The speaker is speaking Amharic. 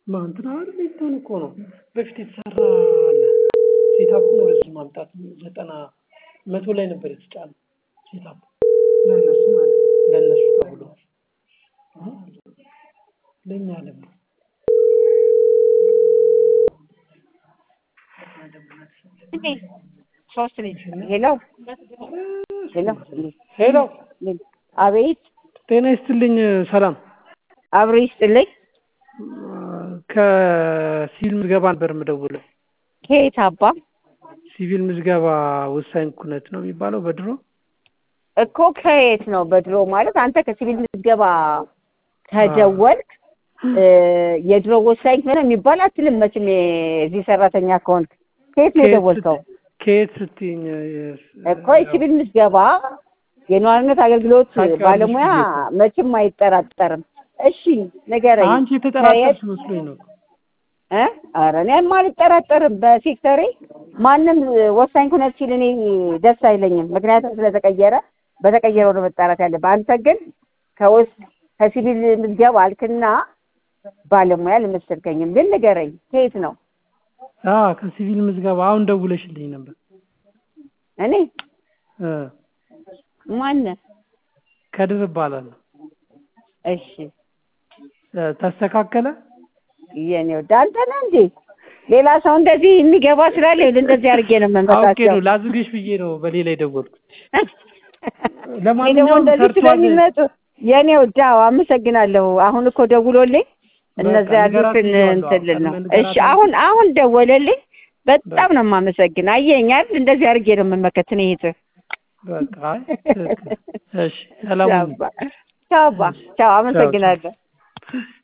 እንትና አይደል እንትን እኮ ነው በፊት የተሰራ አለ ሴታፑን ወደዚህ ማምጣት ዘጠና መቶ ላይ ነበር የተጫነው ሴታፑ ለእነሱ ማለት ነው። ለእነሱ ተብሎ ለእኛ ደግሞ ሶስት ልጅ ሄሎ ሄሎ ሄሎ አቤት ጤና ይስጥልኝ ሰላም አብሮ ይስጥልኝ ከሲቪል ምዝገባ ነበር የምደውለው ከየት አባ ሲቪል ምዝገባ ወሳኝ ኩነት ነው የሚባለው በድሮ እኮ ከየት ነው በድሮ ማለት አንተ ከሲቪል ምዝገባ ከደወልክ የድሮ ወሳኝ ሆነ የሚባል አትልም መቼም የዚህ ሰራተኛ ከሆንክ ከየት ነው የደወልከው ከየት ስትይኝ እኮ የሲቪል ምዝገባ የነዋሪነት አገልግሎት ባለሙያ መቼም አይጠራጠርም እሺ ንገረኝ አንቺ የተጠራጠርሽ መስሎኝ ነው እ ኧረ እኔም አልጠራጠርም በሴክተሬ ማንም ወሳኝ ኩነት ሲል እኔ ደስ አይለኝም ምክንያቱም ስለተቀየረ በተቀየረው ነው መጣራት ያለብህ አንተ ግን ከውስጥ ከሲቪል ምዝገባ አልክና ባለሙያ አልመሰልከኝም ግን ንገረኝ ከየት ነው አዎ ከሲቪል ምዝገባ አሁን ደውለሽልኝ ነበር እኔ እ ማነህ ከድር እባላለሁ እሺ ተስተካከለ የኔ ወደ አንተ ነህ እንዴ ሌላ ሰው እንደዚህ የሚገባ ስላለ እንደዚህ አድርጌ ነው አውቄ የምንመጣቸው ነው ላዝግሽ ብዬ ነው በሌላ የደወልኩት ደግሞ ለማንኛውም እንደዚህ ሰርቷል ስለሚመጡ የኔ ወዳ አመሰግናለሁ አሁን እኮ ደውሎልኝ እነዛ በቃ ያሉትን ንገራት እንትን ልል ነው ብዬዋለሁ። እሺ አሁን አሁን ደወለልኝ በጣም ነው የማመሰግን አየኝ አይደል እንደዚህ አድርጌ ነው የምመከት እኔ እህትህ በቃ አይ ትክክል። እሺ ሰላም ሁኚ። ቻው አባ ቻው አመሰግናለሁ